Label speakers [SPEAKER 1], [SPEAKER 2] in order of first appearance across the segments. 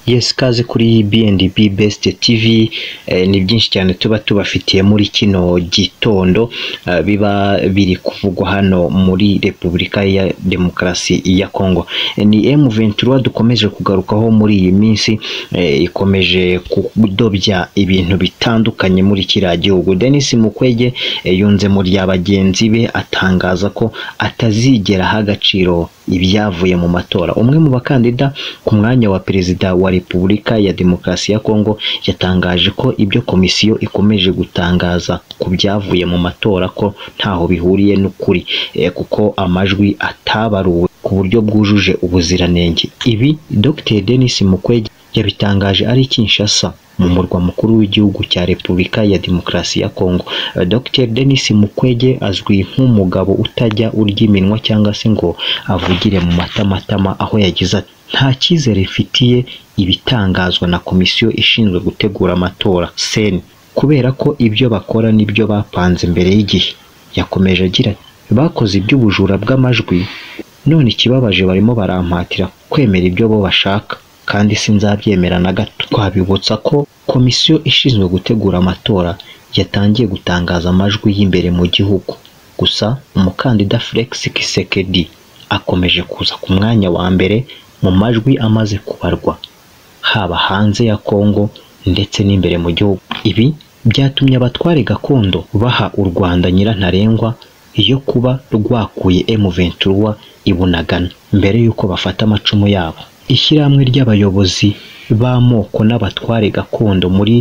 [SPEAKER 1] Yes kaze kuri BNB Best TV eh, ni byinshi cyane tuba tubafitiye muri kino gitondo eh, biba biri kuvugwa hano muri Repubulika ya Demokarasi ya Kongo. Eh, Ni M23 dukomeje kugarukaho muri iyi minsi eh, ikomeje kudobya ibintu bitandukanye muri kiriya gihugu. Denis Mukwege eh, yunzemo rya bagenzi be atangaza ko atazigera aha agaciro ibyavuye mu matora. Umwe mu bakandida ku mwanya wa perezida wa Repubulika ya Demokarasi ya Kongo yatangaje ko ibyo komisiyo ikomeje gutangaza ku byavuye mu matora ko ntaho bihuriye n'ukuri eh, kuko amajwi atabaruwe ku buryo bwujuje ubuziranenge. Ibi Dr Denis Mukwege yabitangaje ari i Kinshasa mu murwa mukuru w'igihugu cya Repubulika ya Demokarasi ya Kongo. Eh, Dr Denis Mukwege azwi nk'umugabo utajya urya iminwa cyangwa se ngo avugire mu matamatama aho yagize ati nta cyizere ifitiye ibitangazwa na komisiyo ishinzwe gutegura amatora seni kubera ko ibyo bakora nibyo bapanze mbere y'igihe yakomeje agira ati bakoze iby'ubujura bw'amajwi none ikibabaje barimo barampatira kwemera ibyo bo bashaka kandi sinzabyemera na gato twabibutsa ko komisiyo ishinzwe gutegura amatora yatangiye gutangaza amajwi y'imbere mu gihugu gusa umukandida Felix Kisekedi akomeje kuza ku mwanya wa mbere mu majwi amaze kubarwa haba hanze ya Kongo ndetse n'imbere mu gihugu ibi byatumye abatware gakondo baha u Rwanda nyirantarengwa yo kuba rwakuye M23 i Bunagana mbere y'uko bafata amacumu yabo ishyirahamwe ry'abayobozi b'amoko n'abatware gakondo muri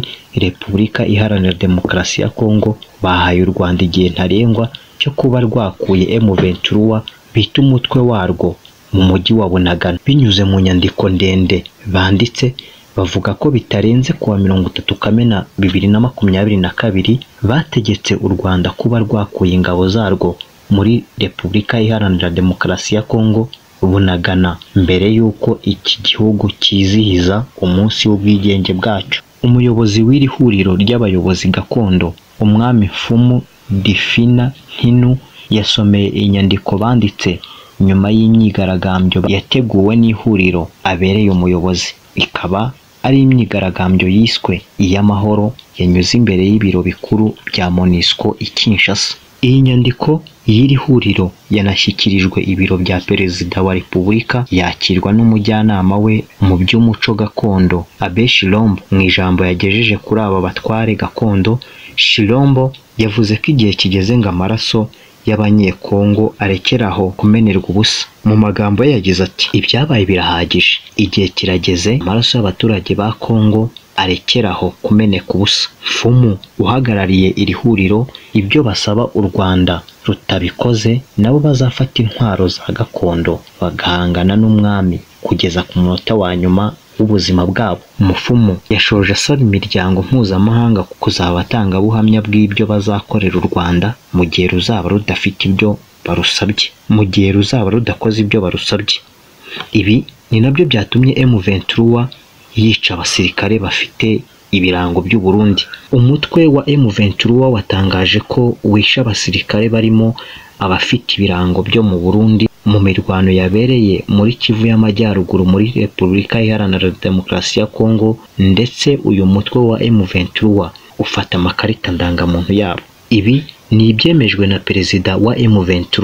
[SPEAKER 1] Repubulika Iharanira Demokarasi ya Kongo bahaye u Rwanda igihe ntarengwa cyo kuba rwakuye M23 bita umutwe warwo mu mujyi wa Bunagana binyuze mu nyandiko ndende banditse bavuga ko bitarenze kuwa mirongo itatu kamena bibiri na makumyabiri na kabiri bategetse u Rwanda kuba rwakuye ingabo zarwo muri Repubulika Iharanira Demokarasi ya Kongo Bunagana mbere y'uko iki gihugu cyizihiza umunsi w'ubwigenge bwacyo umuyobozi w'iri huriro ry'abayobozi gakondo umwami Mfumu Difina Ntinu yasomeye inyandiko banditse nyuma y'imyigaragambyo yateguwe n'ihuriro abereye umuyobozi ikaba ari imyigaragambyo yiswe iy'amahoro yanyuze imbere y'ibiro bikuru bya Monisco i Kinshasa iyi nyandiko y'iri huriro yanashyikirijwe ibiro bya perezida wa repubulika yakirwa n'umujyanama we mu by'umuco gakondo Abe Shilombo mu ijambo yagejeje kuri aba batware gakondo Shilombo yavuze ko igihe kigeze ngo amaraso y'abanyekongo arekeraho kumenerwa ubusa mu magambo ye yagize ati ibyabaye birahagije igihe kirageze amaraso y'abaturage ba kongo arekeraho kumeneka ubusa fumu uhagarariye iri huriro ibyo basaba u rwanda rutabikoze nabo bazafata intwaro za gakondo bagahangana n'umwami kugeza ku munota wa nyuma w'ubuzima bwabo umufumu yashoje asaba imiryango mpuzamahanga kuzaba abatangabuhamya bw'ibyo bazakorera u rwanda mu gihe ruzaba rudafite ibyo barusabye mu gihe ruzaba rudakoze ibyo barusabye ibi ni nabyo byatumye M23 yica abasirikare bafite ibirango by'u Burundi umutwe wa M23 watangaje ko wishe abasirikare barimo abafite ibirango byo mu Burundi mu mirwano yabereye muri Kivu y'Amajyaruguru muri Repubulika Iharanira Demokarasi ya Kongo ndetse uyu mutwe wa M23 ufata amakarita ndangamuntu yabo ibi ni ibyemejwe na perezida wa M23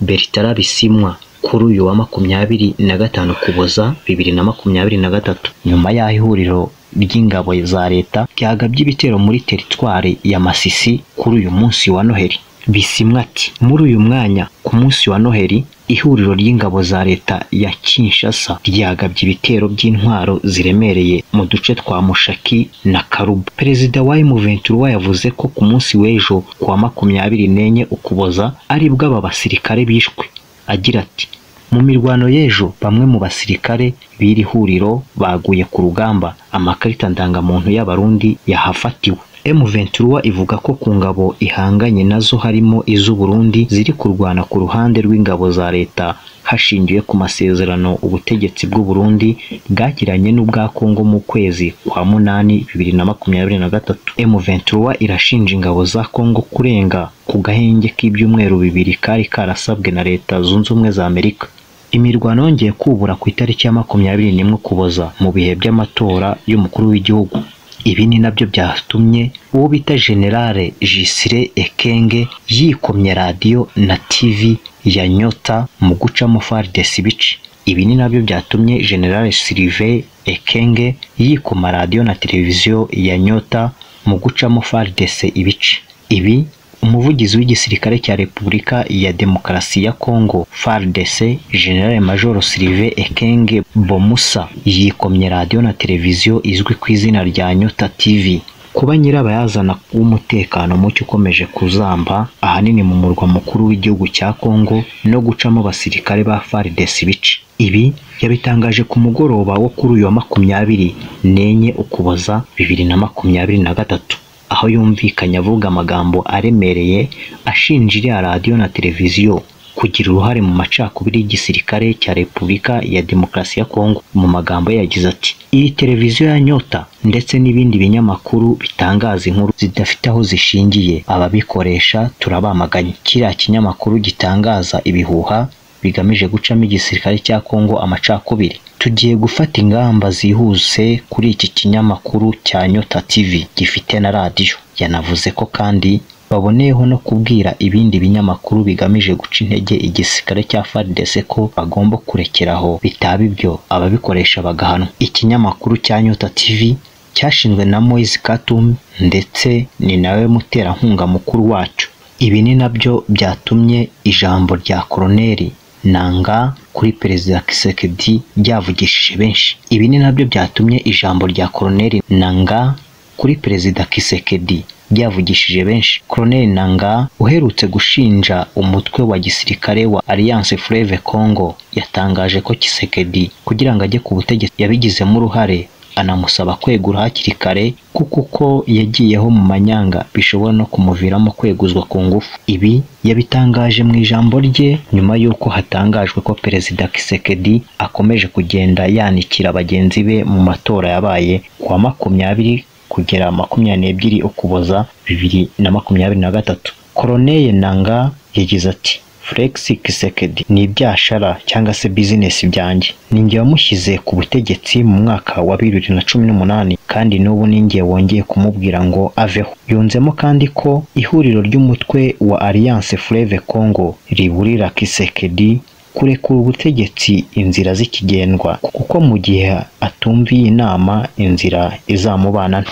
[SPEAKER 1] Bertrand Bisimwa kuri uyu wa makumyabiri na gatanu Ukuboza bibiri na makumyabiri na gatatu nyuma y'aho ihuriro ry'ingabo za leta ryagabye ibitero muri teritwari ya Masisi kuri uyu munsi wa Noheli Bisimwa ati muri uyu mwanya ku munsi wa Noheli ihuriro ry'ingabo za leta ya Kinshasa ryagabye ibitero by'intwaro ziremereye mu duce twa Mushaki na Karuba perezida wa M23 yavuze ko ku munsi w'ejo ku wa makumyabiri n'enye Ukuboza aribwo aba basirikare bishwe agira ati mu mirwano y'ejo bamwe mu basirikare b'iri huriro baguye ku rugamba amakarita ndangamuntu y'abarundi yahafatiwe M23 ivuga ko ku ngabo ihanganye nazo harimo iz'u Burundi ziri kurwana ku ruhande rw'ingabo za leta hashingiwe ku masezerano ubutegetsi bw'u Burundi bwagiranye n'ubwa Kongo mu kwezi kwa munani bibiri na makumyabiri na gatatu M23 irashinja ingabo za Kongo kurenga ku gahenge k'ibyumweru bibiri kari karasabwe na leta zunze ubumwe za Amerika imirwano yongeye kubura ku itariki ya makumyabiri n'imwe ukuboza mu bihe by'amatora y'umukuru w'igihugu ibi ni nabyo byatumye uwo bita generale jisire ekenge yikomye radiyo na tivi ya nyota mu gucamo faridesi ibice ibi ni nabyo byatumye generale sirive ekenge yikoma radiyo na televiziyo ya nyota mu gucamo faridesi ibice ibi umuvugizi w'igisirikare cya repubulika ya demokarasi ya kongo fardc generale major sirive ekenge bomusa yikomye radiyo na televiziyo izwi ku izina rya nyota tv kuba nyirabayazana w'umutekano muke ukomeje kuzamba ahanini mu murwa mukuru w'igihugu cya kongo no gucamo abasirikare ba fardc ibice ibi yabitangaje ku mugoroba wo kuri uyu wa makumyabiri n'enye ukuboza bibiri na makumyabiri na gatatu aho yumvikanye avuga amagambo aremereye ashinja iriya radiyo na televiziyo kugira uruhare mu macakubiri y'igisirikare cya repubulika ya demokarasi ya kongo mu magambo ye yagize ati iyi televiziyo ya nyota ndetse n'ibindi binyamakuru bitangaza inkuru zidafite aho zishingiye ababikoresha turabamaganye kiriya kinyamakuru gitangaza ibihuha bigamije gucamo igisirikare cya kongo amacakubiri tugiye gufata ingamba zihuse kuri iki kinyamakuru cya nyota tv gifite na radiyo yanavuze ko kandi baboneyeho no kubwira ibindi binyamakuru bigamije guca intege igisirikare cya FARDC ko bagomba kurekeraho bitaba ibyo ababikoresha bagahanwa ikinyamakuru cya nyota tv cyashinzwe na Moise Katumbi ndetse ni nawe muterankunga mukuru wacu ibi ni nabyo byatumye ijambo rya koroneri nanga kuri perezida kisekedi ryavugishije benshi ibi ni nabyo byatumye ijambo rya koroneri nanga kuri perezida kisekedi ryavugishije benshi koroneri nanga uherutse gushinja umutwe wa gisirikare wa alliance fleuve congo yatangaje ko kisekedi kugira ngo ajye ku butegetsi yabigizemo uruhare anamusaba kwegura hakiri kare kuko uko yagiyeho mu manyanga bishobora no kumuviramo kweguzwa ku ngufu ibi yabitangaje mu ijambo rye nyuma y'uko hatangajwe ko perezida kisekedi akomeje kugenda yanikira bagenzi be mu matora yabaye kuwa makumyabiri kugera makumyabiri n'ebyiri ukuboza bibiri na makumyabiri na gatatu koroneye nanga yagize ati Felix Kisekedi ni ibyashara cyangwa se bizinesi byanjye ninjye wamushyize ku butegetsi mu mwaka wa bibiri na cumi n'umunani kandi n'ubu ninjye wongeye kumubwira ngo aveho yunzemo kandi ko ihuriro ry'umutwe wa Alliance Fleuve Congo riburira Kisekedi kurekura ubutegetsi inzira z'ikigendwa kuko mu gihe atumviye inama inzira izamubanana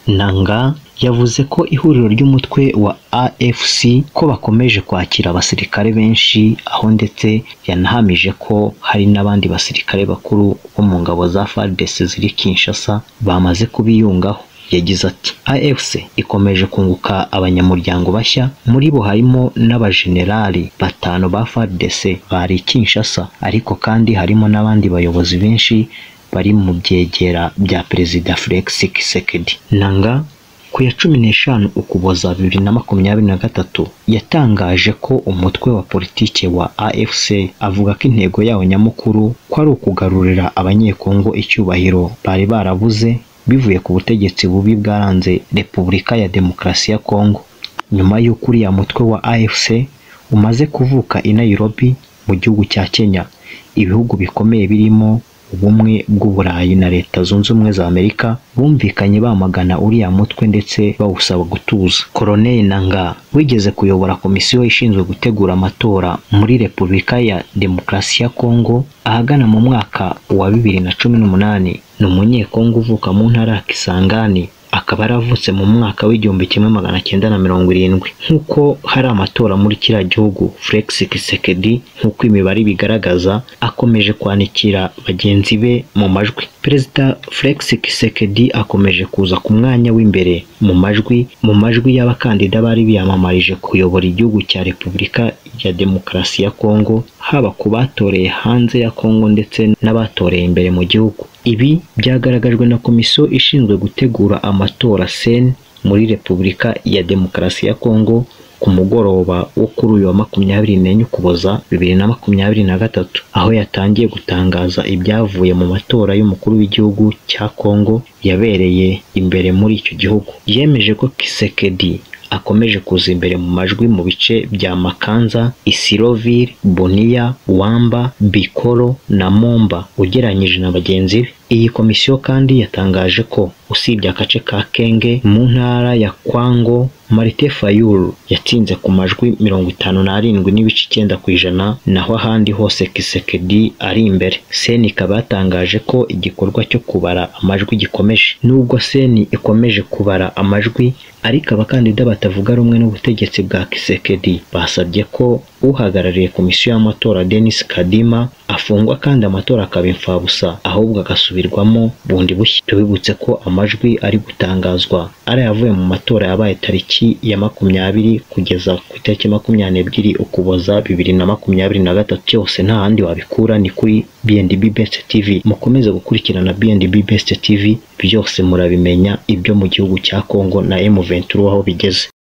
[SPEAKER 1] nanga yavuze ko ihuriro ry'umutwe wa AFC ko bakomeje kwakira abasirikare benshi aho ndetse yanahamije ko hari n'abandi basirikare bakuru bo mu ngabo za FARDC ziri Kinshasa bamaze kubiyungaho yagize ati AFC ikomeje kunguka abanyamuryango bashya muri bo harimo n'abajenerali batanu ba FARDC bari Kinshasa ariko kandi harimo n'abandi bayobozi benshi bari mu byegera bya perezida Felix Tshisekedi nanga ku ya cumi n'eshanu ukuboza bibiri na makumyabiri na gatatu yatangaje ko umutwe wa politike wa AFC avuga ko intego yawo nyamukuru ko ari ukugarurira abanyekongo icyubahiro bari barabuze bivuye ku butegetsi bubi bwaranze repubulika ya demokarasi ya kongo nyuma y'uko uriya mutwe wa AFC umaze kuvuka i Nairobi mu gihugu cya Kenya ibihugu bikomeye birimo ubumwe bw'uburayi na leta zunze ubumwe za amerika bumvikanye bamagana uriya mutwe ndetse bawusaba gutuza koroneli nanga wigeze kuyobora komisiyo ishinzwe gutegura amatora muri repubulika ya demokarasi ya kongo ahagana mu mwaka wa bibiri na cumi n'umunani ni umunyekongo uvuka mu ntara ya kisangani akaba yaravutse mu mwaka w'igihumbi kimwe magana cyenda na mirongo irindwi nk'uko hari amatora muri kiriya gihugu Felix Kisekedi nk'uko imibare bigaragaza akomeje kwanikira bagenzi be mu majwi perezida Felix Kisekedi akomeje kuza ku mwanya w'imbere mu majwi mu majwi y'abakandida bari biyamamarije kuyobora igihugu cya Repubulika ya Demokarasi ya Kongo haba ku batoreye hanze ya Kongo ndetse n'abatoreye imbere mu gihugu ibi byagaragajwe na komisiyo ishinzwe gutegura amatora sen muri repubulika ya demokarasi ya kongo ku mugoroba wo kuri uyu wa makumyabiri n'enye ukuboza bibiri na makumyabiri na gatatu aho yatangiye gutangaza ibyavuye mu matora y'umukuru w'igihugu cya kongo yabereye imbere muri icyo gihugu yemeje ko kisekedi akomeje kuza imbere mu majwi mu bice bya Makanza, Isiroville, Bunia, Wamba, Bikoro na Momba ugereranyije na bagenzi be. Iyi komisiyo kandi yatangaje ko usibye agace ka Kenge mu ntara ya Kwango Marite Fayulu yatsinze ku majwi mirongo itanu n'arindwi n'ibice icyenda ku ijana naho ahandi hose Kisekedi ari imbere seni ikaba yatangaje ko igikorwa cyo kubara amajwi gikomeje nubwo seni ikomeje kubara amajwi ariko abakandida batavuga rumwe n'ubutegetsi bwa Kisekedi basabye ko uhagarariye komisiyo y'amatora Denis Kadima afungwa kandi amatora akaba imfabusa ahubwo agasubirwamo bundi bushya tubibutse ko amajwi ari gutangazwa ari ayavuye mu matora yabaye tariki ya makumyabiri kugeza ku itariki makumyabiri n'ebyiri ukuboza bibiri na makumyabiri na gatatu cyose nta handi wabikura ni kuri BNDB Best TV mukomeze gukurikirana BNDB Best TV byose murabimenya ibyo mu gihugu cya Kongo na M23 aho bigeze